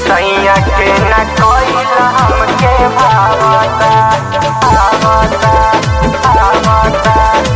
सैया के न कोइल हमके भावता भावता भावता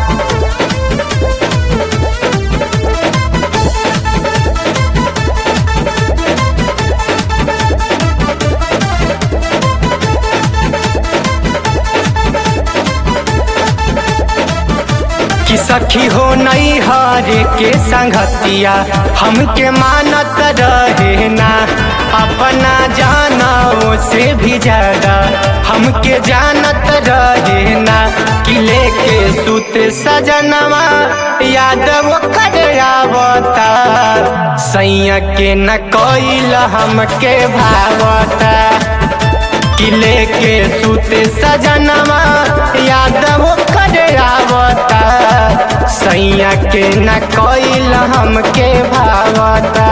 कि सखी हो नहीं हारे के संगतिया हमके मानत रहे ना अपना जाना से भी ज्यादा हमके जानत रहे ना कि लेके सुत सजनवा यादव कर आवता सैया के न कोइल हमके भावता कि लेके सुते सजनवा यादव कर आवता सैया के न कोइल हमके भावता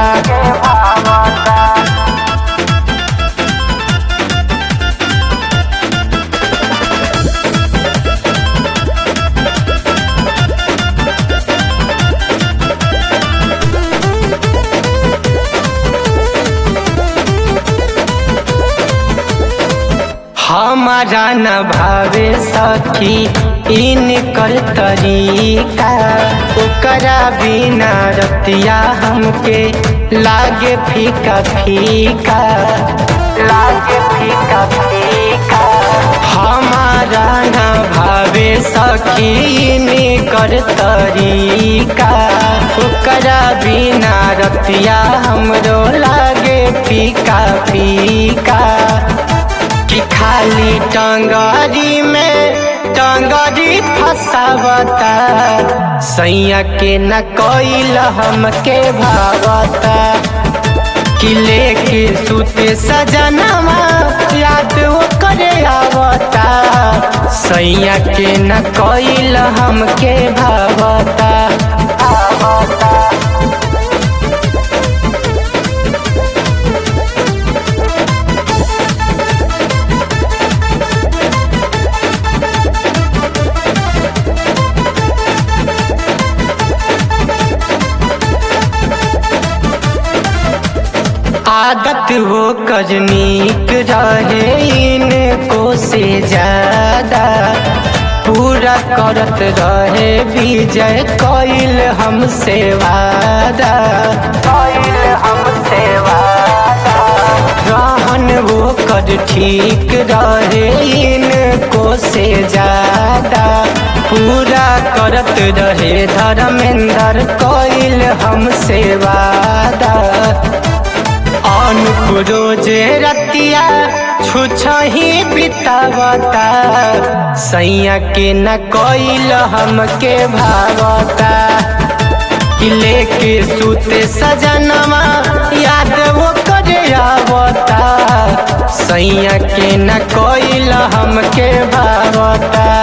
हमारा न भावे सखी इनकर तरीका ओकरा बिना रतिया हमके लागे फीका फीका लागे फीका फीका हमारा न भावे सखी इनकर तरीका ओकरा बिना रतिया हमरो लागे फीका फीका कि खाली टंगारी में टंगारी फसावता सैया के न कोइल हमके भावता कि लेके सुते सजनवा याद वो करे आवता सैया के न कोइल हमके भावता आवता आदत वो कजनीक रहे इनको से ज्यादा पूरा करत रहे विजय कोइल हमसे वादा कोइल हमसे वादा रहन वो कर ठीक रहे इनको से ज्यादा पूरा करत रहे धर्मेंद्र कोइल हमसे वादा अनुपुरो जे रतिया छुछही बितावता सैया के न कोइल हमके भावता कि लेके सुते सजनवा याद वो करे आवता सैया के न कोइल हमके भावता